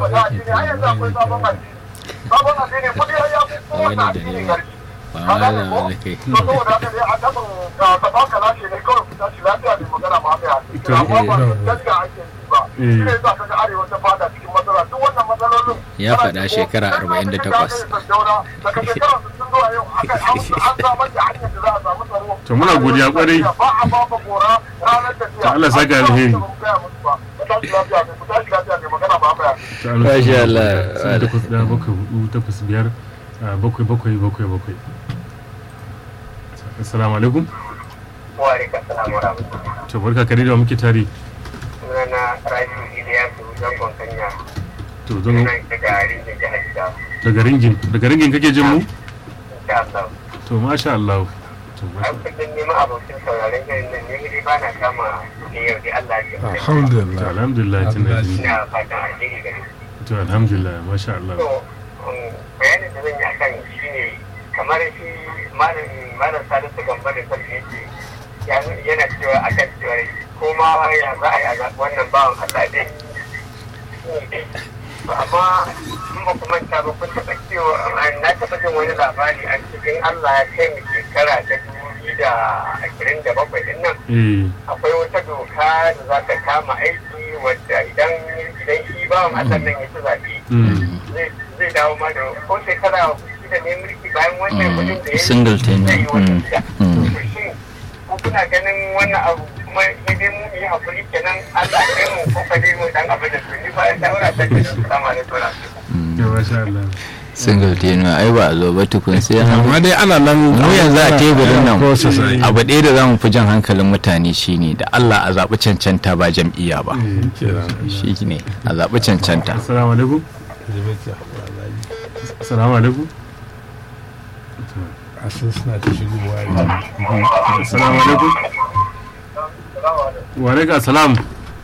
ta addini har yanzu akwai sabon addini sabon addini kudi har ya fi kowane addini garki ba ma da wani kai to saboda haka dai a tabin ka ba ka lashe ne kawai ku tashi lafiya ne magana ma mai hadisi amma ba gaskiya ake yi ba shi ne yasa kaga arewa ta fada cikin matsala duk wannan matsalolin Ya faɗa shekara 48. daga shekara 60 zuwa yau aka an samar da hanyar da za a samu tsaro To muna godiya kwarai. ba a ba ba gora ranar tafiya To Allah saka alheri. ku tashi lafiya ne ku tashi lafiya ne magana ba mai hadisi Masha Allah. Sifili takwas ɗaya bakwai hudu takwas biyar ah, bakwai bakwai bakwai bakwai. Assalamu alaikum. wa alaikum salam wa rahmatullahi To barka kare da wa muke tare. sunana Rabiu Iliyasu zangon Kanya To zan nan daga rinjin jihar Jigawa daga ringin daga ringin kake jin mu? insha Allah To masha Allah. To an masha kullum neman abokin sauraron shirin nan ne dai ba na kama ne yau dai Allah ya To alhamdulillah alhamdulillah tana ji. ina fatan alheri gare ku. To alhamdulillah masha Allah. to um, bayanin da zan yi akan shi ne kamar shi malam malam Salisu Gamba da sarki yake ya- yana cewa akan cewa ko ma ya za a yi a zaɓi wannan bawan Allah dai To amma in ba ku manta ba kun taɓa cewa na taɓa jin wani labari a cikin Allah ya kai mu shekara ta dubu biyu da ashirin da bakwai din nan Eh. akwai wata doka da za ta kama aiki wadda idan idan shi bawan Allah nan ya ci zaɓe Mm. zai zai dawo ma da ko shekara shida ne mulki bayan wannan Mm, kudin da ya single tenure, zai yi wata mm, shida. mm. To shin ko kuna ganin wannan abu kuma sai dai mu yi hakuri kenan Allah ya kai mu ko ka dai mu dan abin da to ni ba shawara ta ke da salamu alaikum To masha Allah. single tenure ai ba a zo ba tukun sai an amma dai ana nan mu yanzu a teburin nan process ai. abu ɗaya da za mu fi jan hankalin mutane shine da Allah a zaɓi cancanta ba jam'iyya ba Eh. kenan shi ne a zaɓi cancanta Assalamu alaikum. Assalamu alaikum. a sun suna ta shigowa ne Assalamu alaikum. Wa alaikum assalam.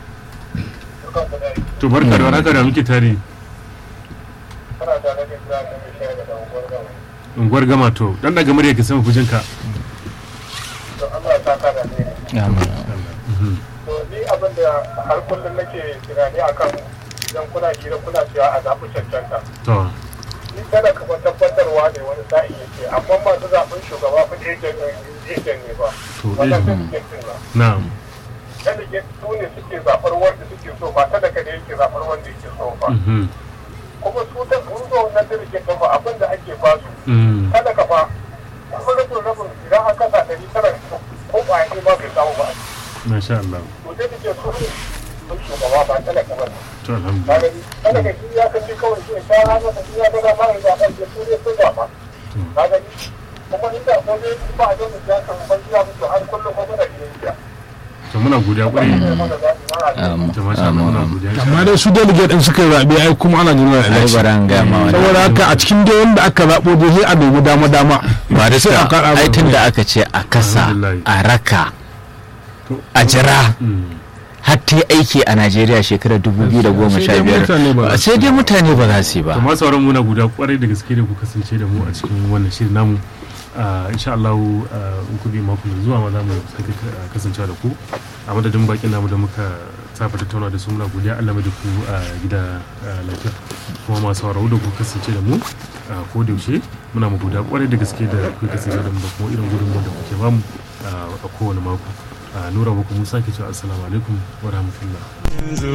To barka da warhaka da muke tare. kana tare da Ibrahim mai shayar da unguwar gama Unguwar gama to dan daga murya ka sama fujinka. to Allah ya saka da ne to ni abin da har kullum nake tunani akan idan kuna hira kuna cewa a zaɓi cancanta To. ni kada ka tabbatarwa ne wani sa'i yake amma masu zaɓen shugaba fa ejen ejen ne ba To wannan eh. delegate ba Na'am. delegate su ne suke zaɓar wanda suke so ba talaka ne yake zaɓar wanda yake so ba Mhm. kuma su ta sun zo wannan delegate ɗin ba abin da ake ba su Mm. talaka fa kuma rabin rabin idan aka sa ɗari tara ko ba ne ma bai samu ba Masha Allah. to delegate su ne sun shugaba ba talaka ba ne To alhamdulillah. kaga talaka shi ya kace kawai shi ta hana da shi ya ga dama ya zaɓa ya su ne sun zaɓa kaga ni kuma inda ko dai ba a jami ya kan ban ya mutu har kullum ko muna biyayya To muna godiya kwarai. mana zaɓi mana Um, To masha Allah muna godiya. amma dai su delegate din suka zaɓe ai kuma ana jira ai election bara an gaya ma wani saboda haka a cikin dai wanda aka zaɓo dai sai a dubi dama dama ba da sai a kaɗa ai ba. tun da aka ce a kasa Alhamdulillah. a raka To- a jira Mm. har ta yi aiki a Najeriya shekarar 2015 Sai dai mutane ba za su sai dai mutane ba za su yi ba to masu sauran muna guda kwarai da gaske da ku kasance da mu a cikin wannan shirin namu Ah, insha Allah ah, in ku bi mako mai zuwa ma za mu sake ah, kasancewa da ku a madadin bakin namu da muka safa tattauna da su muna godiya Allah mai da ku a gida ah, lafiya kuma masu sauraro da ku kasance da mu ah, ko da yaushe muna mu guda kwarai da gaske da ku kasance da mu da kuma irin gudunmuwar da kuke bamu ah, a kowane mako Ah, nura muku musa ke cewa assalamu alaikum wa rahmatullah